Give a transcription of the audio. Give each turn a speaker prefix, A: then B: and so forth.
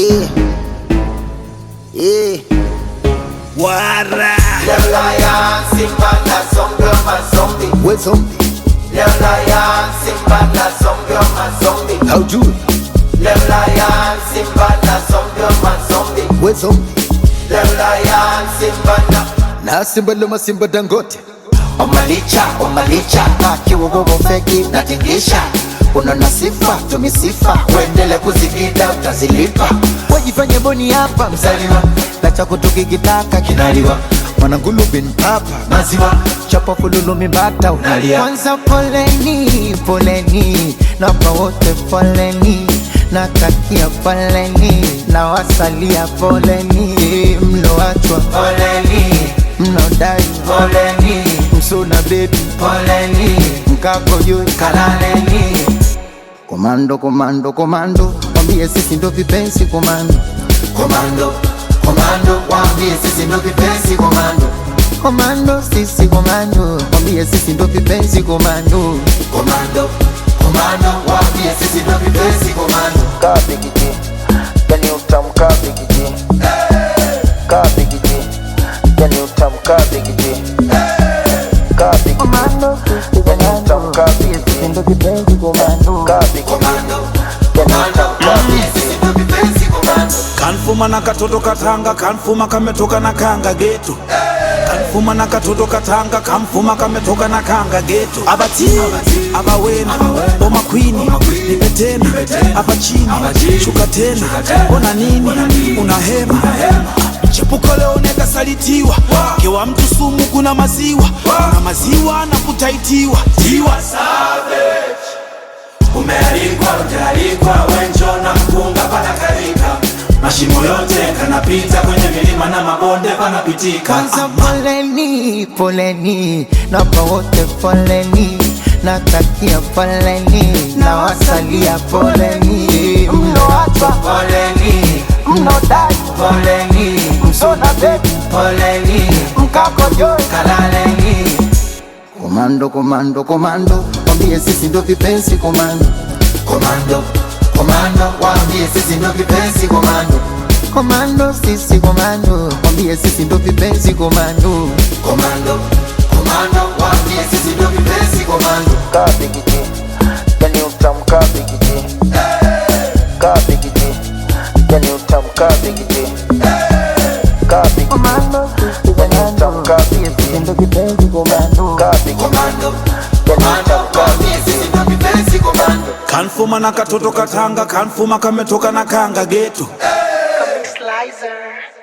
A: Yeah. Yeah. Wara.
B: Them lion, Simba na songo mazombi.
A: We zombie.
B: Them lion, Simba na songo mazombi.
A: How you?
B: Them lion, Simba na songo mazombi.
A: We zombie.
B: Them lion, Simba na
A: Na simba loma simba dangote.
B: Omalicha, omalicha, na kiwogogo feki natingisha Unaona sifa, tumisifa, uendele kuzigida utazilipa
A: Wajifanye boni hapa
B: Mzaliwa,
A: na chako tukikitaka
B: kinaliwa,
A: Mwanangulu bin papa.
B: maziwa,
A: Chapa fululu mimbata
B: Unalia.
A: Kwanza poleni, poleni. Napa wote poleni. Natakia poleni. Na wasalia poleni. Mloachwa
B: poleni,
A: mnaodai
B: poleni,
A: msuna bebi
B: poleni,
A: mkako juu
B: kalaleni
A: komando komando komando mwambie sisi ndo vipenzi komando
B: Komando, komando, waambie sisi ndo vipenzi komando
A: komando sisi komando mwambie sisi ndo vipenzi komando
B: Komando, komando, waambie sisi ndo vipenzi komando
C: kabigiji yani utamu kabigiji kabigiji yani utamu kabigiji kabigiji
A: komando sisi
C: yani utamu kabigiji
A: ndo vipenzi komando
C: kabigiji
B: Komando,
C: yani
B: komando,
C: utamu
B: waambie
C: kabigiji
B: sisi ndo vipenzi komando
D: kanfuma na katoto katanga kanfuma kametoka na kanga geto kanfuma na katoto katanga kamfuma kametoka na kanga geto abati abawena boma kwini nipe tena hapa chini shuka tena ona nini una hema mchepuko leo nekasalitiwa kewa mtu sumu kuna maziwa na maziwa na kutaitiwa tiwa
B: Umealikwa, utaalikwa, wenjo na mpunga panakalika Mashimo yote kanapita kwenye milima na mabonde panapitika
A: kwanza poleni poleni napa wote poleni natakia poleni na wasalia poleni mloachwa
B: Poleni,
A: mnaodai
B: poleni,
A: msona bebi
B: poleni,
A: mkako juu
B: kalaleni
A: komando komando komando mwambie sisi ndo vipenzi komando
B: Komando, komando, waambie sisi ndo vipenzi komando
A: komando sisi komando mwambie sisi ndo vipenzi komando
B: Komando, komando, waambie sisi ndo vipenzi komando
C: kabigiji yani utamu kabigiji kabigiji yani utamu kabigiji kabigiji
A: komando sisi
C: yani utamu kabigiji
A: ndo vipenzi komando
C: kabigiji
B: Komando, komando, waambie sisi ndo vipenzi komando
D: kanfuma na katoto katanga kanfuma kametoka na kanga geto
E: Comic Slicer.